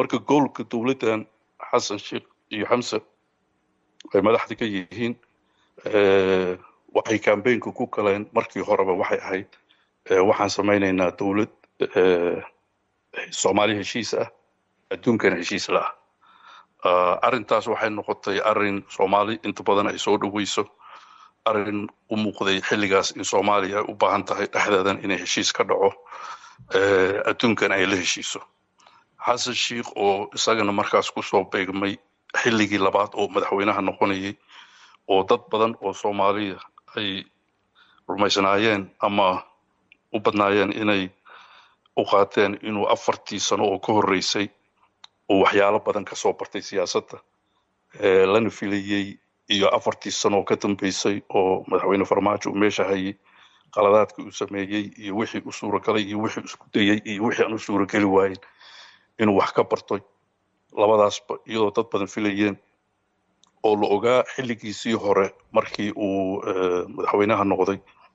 marka goolka dowladdan xasan sheekh iyo xamse ay madaxda ka yihiin waxay kambeynka ku galeen markii horeba waxay ahayd waxaan samaynaynaa dowlad soomaali heshiis ah adduunkana heshiis la ah arrintaas waxay noqotay arrin soomaali inta badan ay soo dhoweyso arrin u muuqday xilligaas in soomaaliya ay u baahan tahay dhexdeedan inay heshiis ka dhaco adduunkana ay la heshiiso xasan sheikh oo isagana markaas kusoo beegmay xilligii labaad oo madaxweynaha noqonayay oo dad badan oo soomaaliya ay rumaysnaayeen ama u badnaayeen inay u qaateen inuu afartii sano oo ka horreysay uu waxyaalo badan ka soo bartay siyaasadda lana filayey iyo afartii sano oo ka dambeysay oo madaxweyne farmaajo uu meesha hayay qaladaadkii uu sameeyey iyo wixii u suuragalay iyo wixii isku dayey iyo wixii aan u suurageli waayen inuu wax ka barto labadaasba iyadoo dad badan filayeen oo la ogaa xilligiisii hore markii uu madaxweynaha noqday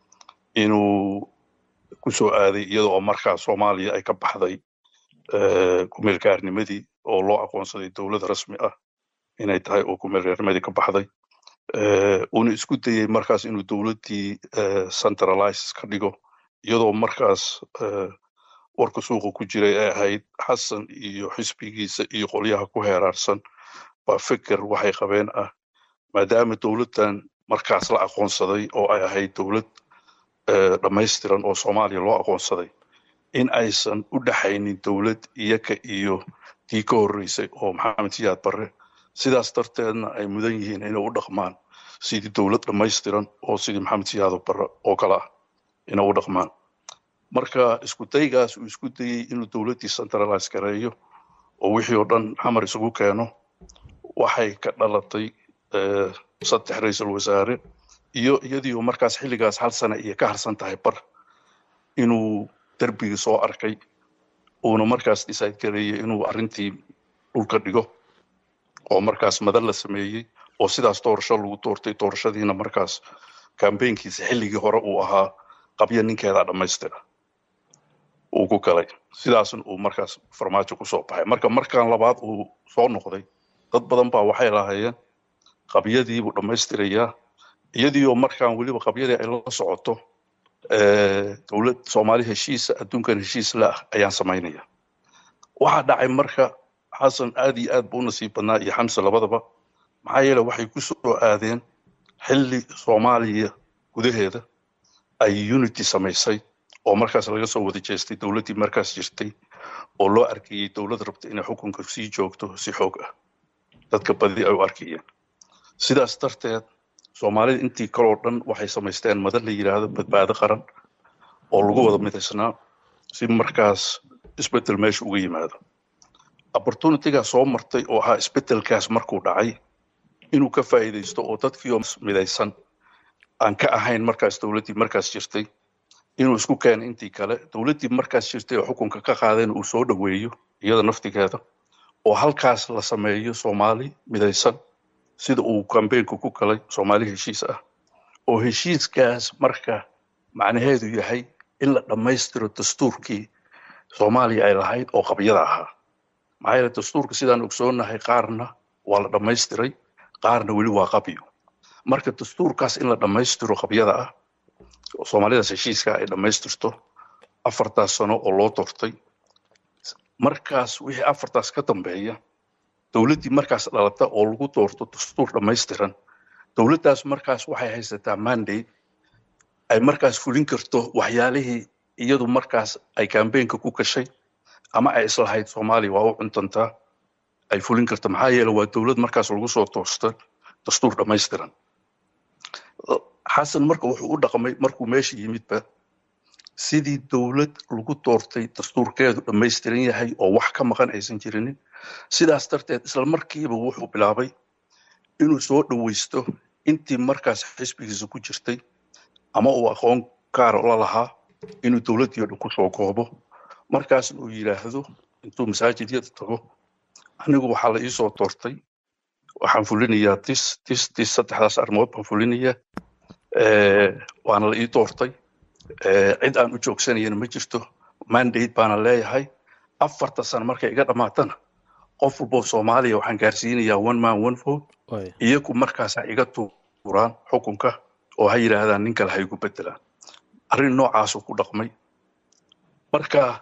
inuu ku soo aaday iyada oo markaa soomaaliya ay ka baxday kumeelgaarnimadii oo loo aqoonsaday dowlad rasmi ah inay tahay oo kumeelgaarnimadii ka baxday uuna isku dayey markaas inuu dowladdii centralize ka dhigo iyadoo markaas warka suuqa ku jiray ay ahayd xasan iyo xisbigiisa iyo qolyaha ku heeraarsan waa feker waxay qabeen ah maadaama dowladdan markaas la aqoonsaday oo ay ahayd dowlad dhammaystiran oo soomaaliya loo aqoonsaday in aysan u dhaxaynin dowlad iyaka iyo tii ka horreysay oo maxamed siyaad barre sidaas darteedna ay mudan yihiin inay u dhaqmaan sidii dowlad dhammaystiran oo sidii maxamed siyaado barre oo kale ah inay u dhaqmaan marka isku daygaas uu isku dayey inuu dowladdii centralize gareeyo oo wixii oo dhan xamar isugu keeno waxay ka dhalatay saddex ra-iisul wasaare iyo iyadiioo markaas xilligaas hal sane iyo ka harsan tahay bar inuu derbigii soo arkay uuna markaas decide gareeyey inuu arrintii dhulka dhigo oo markaas madan la sameeyey oo sidaas doorasho lagu doortay doorashadiina markaas kambeynkiisa xilligii hore uu ahaa qabya ninkeeda dhammaystira uu ku galay sidaasna uu markaas farmaajo kusoo baxay marka markan labaad uu soo noqday dad badan baa waxay lahaayeen qabyadiibuu dhammaystirayaa iyadiioo markaan weliba qabyadii ay la socoto dowlad soomaali heshiisa adduunkan heshiis la ah ayaan samaynaya waxaa dhacay marka xasan aad iyo aad buu u nasiib badnaa iyo xamse labadaba maxaa yeele waxay ku soo aadeen xilli soomaaliya gudaheeda ay unity samaysay oo markaas laga soo wada jeestay dowladdii markaas jirtay oo loo arkayey dowlad rabta inay xukunka sii joogto si xoog ah dadka badi ay u arkayeen sidaas darteed soomaalida intii kaloo dhan waxay samaysteen madan la yidhaahdo badbaado qaran oo lagu wada midaysnaa si markaas isbeddel meesha uga yimaado opportunitygaa soo martay oo ahaa isbeddelkaas markuu dhacay inuu ka faa'iidaysto oo dadkiioo midaysan aan ka ahayn markaas dowladdii markaas jirtay inuu isku keeno intii kale dowladdii markaas jirtay oo xukunka ka qaadeen uu soo dhoweeyo iyada naftigeeda oo halkaas la sameeyo soomaali midaysan sida uu kambeynku ku galay soomaali heshiis ah oo heshiiskaas marka macnaheedu yahay in la dhammaystiro dastuurkii soomaaliya ay lahayd oo qabyada ahaa maxaa yeele dastuurka sidaan ogsoonnahay qaarna waa la dhammaystiray qaarna weli waa qabyo marka dastuurkaas in la dhammaystiro qabyada ah soomaalidaas heshiiska ay dhammaystirto afartaas sano oo loo doortay markaas wixii afartaas ka dambeeya dowladdii markaas dhalata oo lagu doorto dastuur dhammaystiran dowladdaas markaas waxay haysataa mandate ay markaas fulin karto waxyaalihii iyadu markaas ay kambeynka ku gashay ama ay islahayd soomaaliya waa u cuntantaa ay fulin karto maxaa yeele waa dowlad markaas lagu soo toosta dastuur dhammaystiran xasan marka wuxuu u dhaqmay markuu meesha yimidba sidii dowlad lagu doortay dastuurkeedu dhammaystiran yahay oo wax ka maqan aysan jirinin sidaas darteed isla markiiba wuxuu bilaabay inuu soo dhoweysto intii markaas xisbigiisa ku jirtay ama uu aqoon gaara la lahaa inuu dowladdii o dhan kusoo koobo markaasna uu yidhaahdo intuu masaajidyada tago anigu waxaa la iisoo doortay waxaan fulinayaa tis tis tis saddexdaas arrimood baan fulinayaa waana la ii doortay cid aan u joogsanayana ma jirto mandate baana leeyahay afarta sano markay iga dhammaatana qof walboo soomaaliya waxaan gaarsiinayaa one man one vote iyagu markaasa iga tuuraan xukunka oo ha yidhaahdaan nin kale ha igu bedelaan arrin noocaasuu ku dhaqmay marka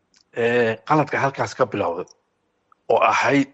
qaladka halkaas ka bilowday oo ahayd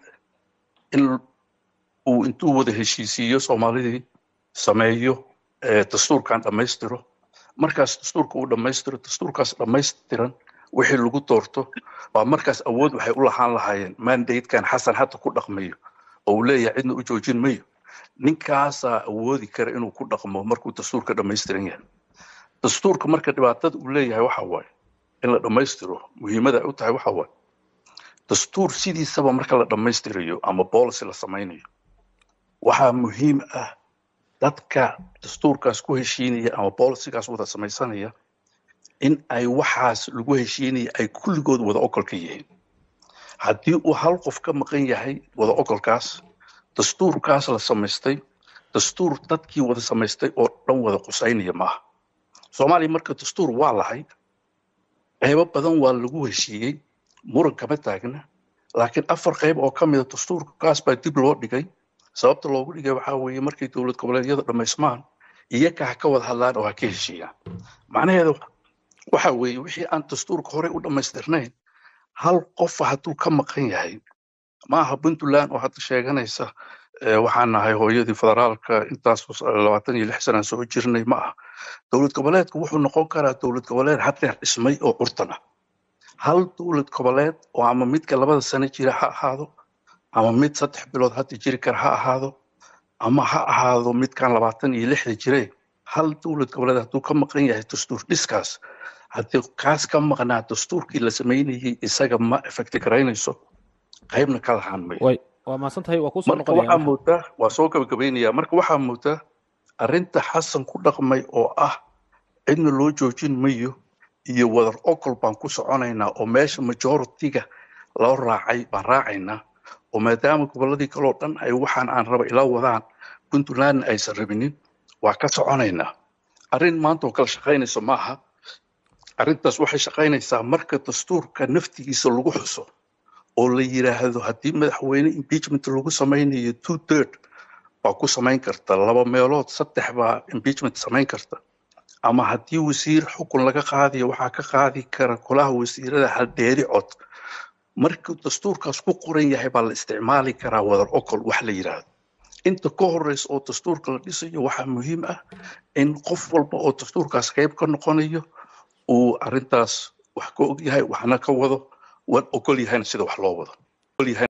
in uu intuu wada heshiisiiyo soomaalidii sameeyo dastuurkan dhammaystiro markaas dastuurka uu dhammaystiro dastuurkaas dhammaystiran wixii lagu doorto waa markaas awood waxay u lahaan lahaayeen mandatekan xasan hadda ku dhaqmayo oo uu leeyahay cidna u joojin mayo ninkaasaa awoodi kara inuu ku dhaqmo markuu dastuurka dhammaystiran yahay dastuurka marka dhibaatada uu leeyahay waxa waaye in la dhammaystiro muhiimada ay u tahay waxa waaye dastuur sidiisaba marka la dhammaystirayo ama policy la samaynayo waxaa muhiim ah dadka dastuurkaas ku heshiinaya ama bolicigaas wada samaysanaya in ay waxaas lagu heshiinaya ay kulligood wada okolka yihiin haddii uu hal qof ka maqan yahay wada okolkaas dastuurkaas la samaystay dastuur dadkii wada samaystay oo dhan wada qusaynaya maaha soomaaliya marka dastuur waa lahayd qaybo badan waa lagu heshiiyey muran kama taagna laakiin afar qayb oo ka mida dastuurkaas baa dib loo dhigay sababta loogu dhigay waxaa weeye markay dowlad goboleedyada dhammaysmaan iyaga ha ka wada hadlaan oo ha ka heshiiyaan macnaheedu waxa weeye wixii aan dastuurka horey u dhammaystirnayn hal qofa hadduu ka maqan yahay maaha puntland oo hadda sheeganaysa waxaan nahay hooyadii federaalka intaas labaatan iyo lix sanaan soo jirnay ma aha dowlad goboleedku wuxuu noqon karaa dowlad goboleed haddeer dhismay oo curtan ah hal dowlad goboleed oo ama midka labada sano jira ha ahaado ama mid saddex bilood hadda jiri kara ha ahaado ama ha ahaado midkan labaatan iyo lixda jire hal dowlad goboleed hadduu ka maqan yahay dastuur dhiskaas haddii kaas ka maqnaa dastuurkii la samaynayay isaga ma effecti garaynayso qaybna ka lahaan mayo waa mahadsantahay waa kusoo marka waxaa moodaa waa soo gabagabaynaya marka waxaa moodaa arrinta xasan ku dhaqmay oo ah cidna loo joojin mayo iyo wadar ocol baan ku soconaynaa oo meesha majoritiga loo raacay baan raacaynaa oo maadaama gobolladii kaleo dhan ay waxaan aan raba ila wadaan puntlandna aysan rabinin waa ka soconaynaa arrin maanta oo kala shaqaynayso maaha arrintaas waxay shaqaynaysaa marka dastuurka naftigiisa lagu xuso oo la yidhaahdo haddii madaxweyne impeachment lagu samaynayo two third baa ku samayn karta laba meelood saddex baa impeachment samayn karta ama haddii wasiir xukun laga qaadayo waxaa ka qaadi kara kolaha wasiirada haldeeri cod markuu dastuurkaas ku qoran yahay baa la isticmaali karaa wadar ocol wax la yidhaahdo inta ka horeysa oo dastuurka la dhisayo waxaa muhiim ah in qof walba oo dastuurkaas qayb ka noqonayo uu arrintaas wax ka og yahay waxna ka wado wan ogol yahayna sida wax loo wado